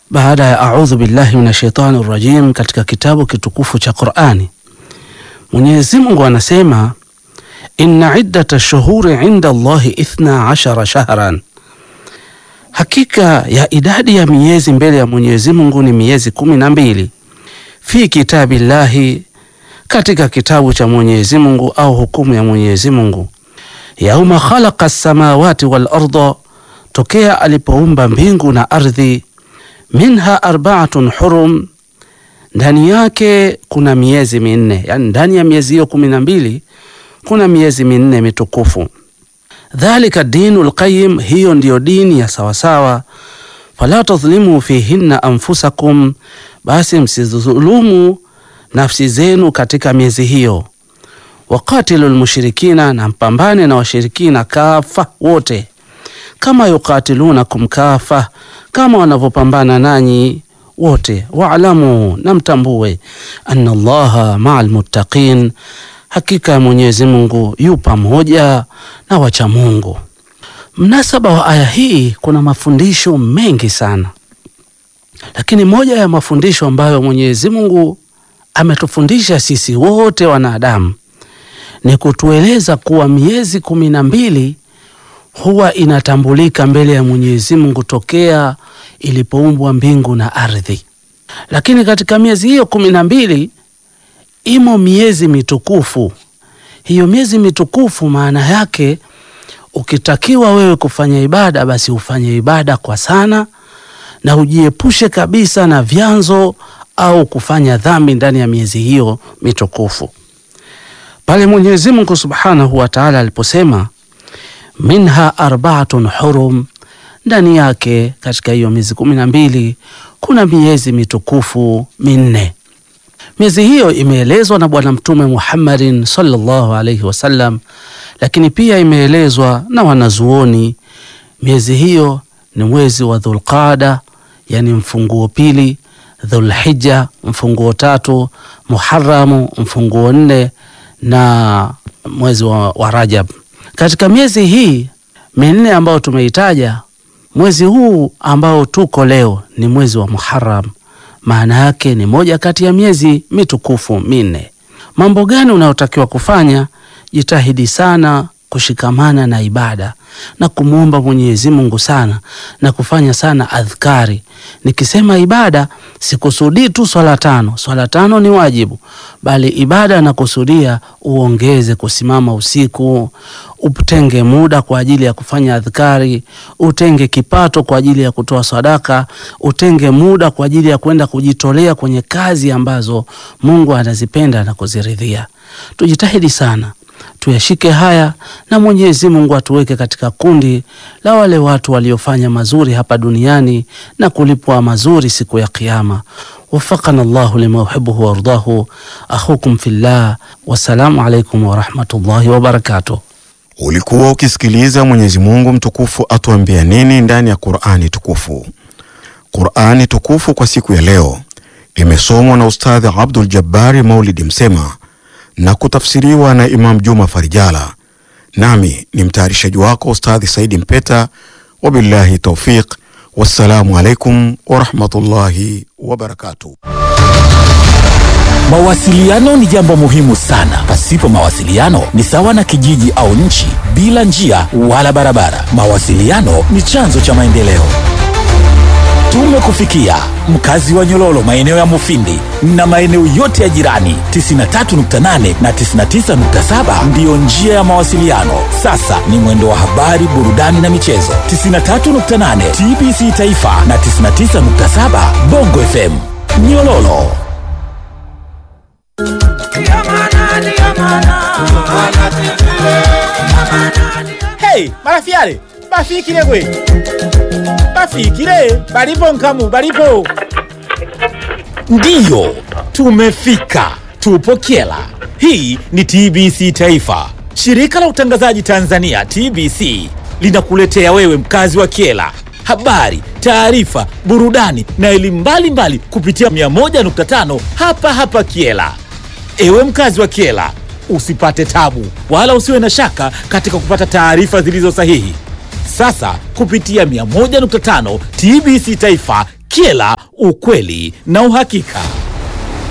baada ya audhu billahi minash shaitani rajim katika kitabu kitukufu cha Qur'ani. Mwenyezi Mungu anasema inna iddata shuhuri inda Allahi ithna ashara shahran, hakika ya idadi ya miezi mbele ya Mwenyezi Mungu ni miezi kumi na mbili. Fi kitabillahi, katika kitabu cha Mwenyezi Mungu au hukumu ya Mwenyezi Mungu. Yauma khalaqa samawati wal arda, tokea alipoumba mbingu na ardhi. Minha arbaatun hurum, ndani yake kuna miezi minne, yani ndani ya miezi hiyo kumi na mbili kuna miezi minne mitukufu. Dhalika dinu lqayim, hiyo ndiyo dini ya sawasawa. Fala tadhlimu fihinna anfusakum, basi msidhulumu nafsi zenu katika miezi hiyo. Waqatilu lmushrikina, na mpambane na washirikina kafa wote, kama yukatilunakum kafa, kama wanavyopambana nanyi wote. Waalamu, na mtambue, anna Allaha maa lmuttaqin Hakika ya Mwenyezi Mungu yu pamoja na wacha Mungu. Mnasaba wa aya hii kuna mafundisho mengi sana, lakini moja ya mafundisho ambayo Mwenyezi Mungu ametufundisha sisi wote wanadamu ni kutueleza kuwa miezi kumi na mbili huwa inatambulika mbele ya Mwenyezi Mungu tokea ilipoumbwa mbingu na ardhi, lakini katika miezi hiyo kumi na mbili imo miezi mitukufu. Hiyo miezi mitukufu maana yake ukitakiwa wewe kufanya ibada, basi ufanye ibada kwa sana na ujiepushe kabisa na vyanzo au kufanya dhambi ndani ya miezi hiyo mitukufu. Pale Mwenyezi Mungu Subhanahu wa Ta'ala aliposema minha arbaatun hurum, ndani yake katika hiyo miezi kumi na mbili kuna miezi mitukufu minne. Miezi hiyo imeelezwa na Bwana Mtume Muhammadin sallallahu alaihi wasallam, lakini pia imeelezwa na wanazuoni. Miezi hiyo ni mwezi wa Dhulqada, yani mfunguo pili, Dhulhija mfunguo tatu, Muharamu mfunguo nne na mwezi wa, wa Rajab. Katika miezi hii minne ambayo tumeitaja, mwezi huu ambao tuko leo ni mwezi wa Muharram maana yake ni moja kati ya miezi mitukufu minne. Mambo gani unayotakiwa kufanya? Jitahidi sana kushikamana na ibada na kumwomba Mwenyezi Mungu sana na kufanya sana adhkari. Nikisema ibada sikusudii tu swala tano, swala tano ni wajibu, bali ibada nakusudia uongeze kusimama usiku, utenge muda kwa ajili ya kufanya adhkari, utenge kipato kwa ajili ya kutoa sadaka, utenge muda kwa ajili ya kwenda kujitolea kwenye kazi ambazo Mungu anazipenda na kuziridhia. Tujitahidi sana tuyashike haya na Mwenyezi Mungu atuweke katika kundi la wale watu waliofanya mazuri hapa duniani na kulipwa mazuri siku ya Kiyama. Wafakana Allahu lima yuhibbuhu wardahu. Akhukum fillah, wassalamu alaikum warahmatullahi wabarakatuh. Ulikuwa ukisikiliza Mwenyezi Mungu mtukufu atuambia nini ndani ya Qur'ani tukufu. Qur'ani tukufu kwa siku ya leo imesomwa na Ustadhi Abdul Jabbari Maulidi Msema na kutafsiriwa na Imam Juma Farijala, nami ni mtayarishaji wako Ustadhi Saidi Mpeta. Wabillahi taufiq, wassalamu alaikum warahmatullahi wabarakatuh. Mawasiliano ni jambo muhimu sana. Pasipo mawasiliano ni sawa na kijiji au nchi bila njia wala barabara. Mawasiliano ni chanzo cha maendeleo. Tumekufikia mkazi wa Nyololo, maeneo ya Mufindi na maeneo yote ya jirani. 93.8 na 99.7 ndiyo njia ya mawasiliano. Sasa ni mwendo wa habari, burudani na michezo. 93.8 TBC Taifa na 99.7 Bongo FM Nyololo. Hey, marafiale bafikile gwe bafikile balipo nkamu balipo ndiyo tumefika tupo kyela hii ni tbc taifa shirika la utangazaji tanzania tbc linakuletea wewe mkazi wa kyela habari taarifa burudani na elimu mbalimbali kupitia 101.5 hapa hapa kyela Ewe mkazi wa Kiela, usipate tabu wala usiwe na shaka katika kupata taarifa zilizo sahihi. Sasa kupitia 101.5 TBC Taifa Kyela, ukweli na uhakika.